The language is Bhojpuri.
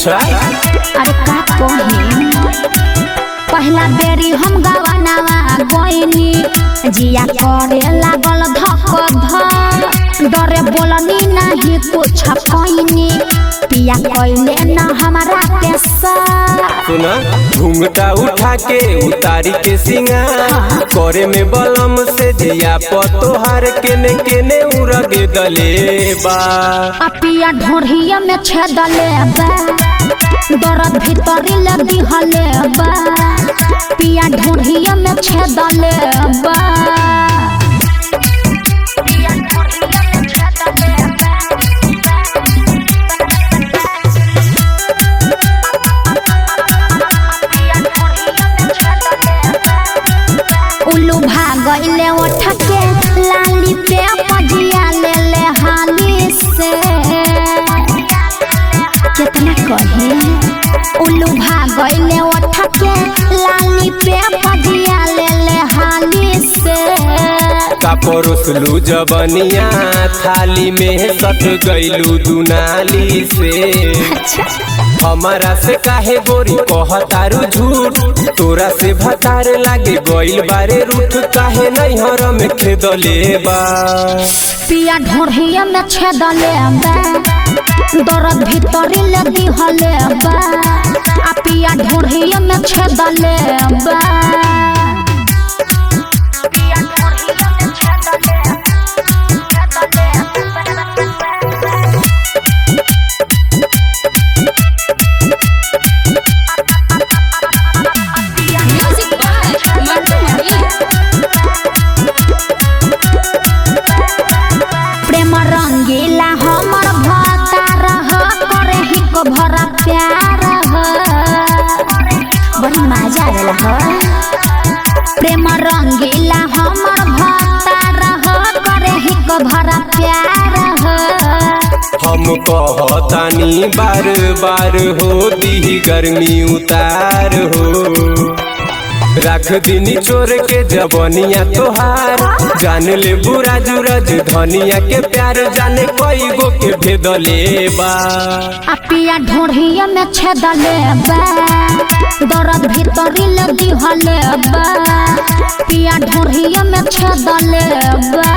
अच्छा अरे का कही पहला बेरी हम गवनावा गईनी जिया करे लागल धक धक डरे बोलनी नहीं कुछ कईनी पिया कइले न हमारा के साथ सुना घूंघटा उठा के उतारी के सिंगार करे में बलम से जिया पतोहार केने केने उरगे दले बा आ पिया ढोढ़िया में छेदले बा दर्द भीतरी ले दिहले बा पिया ढोढ़िया में छेदले बा उल्लू भागले उठ के लाली पे पजिया ले ले हाली से कितना कहे उल्लू भागले उठ के लाली पे पजिया ले ले हाली से का परोसलू जबनिया थाली में सट गईलू दुनाली से अच्छा हमारा से काहे गोरी कहतारू झूठ तोरा से भतार लागे गइल बारे रूठ काहे नहीं हर में खेदले बा पिया ढोढ़िया में छेदले बा दर्द भीतरी ले दिहले बा आ पिया ढोढ़िया में छेदले बा Music by Mantu Mani. प्रेम रंगीला हमर भता रह करे ही को भरा प्यार ह बड़ी मजा आवेला ह प्रेम रंगीला हमर भता रह करे ही को भरा प्यार ह हम कहतानी बार बार हो दी गर्मी उतार हो रख दिनी चोर के जबनिया तोहार जान ले बुरा जुरज धनिया के प्यार जाने कई गो के भेदले बा आ पिया ढोढ़िया में छेदले बा दर्द भीतरी ले दिहले बा पिया ढोढ़िया में छेदले बा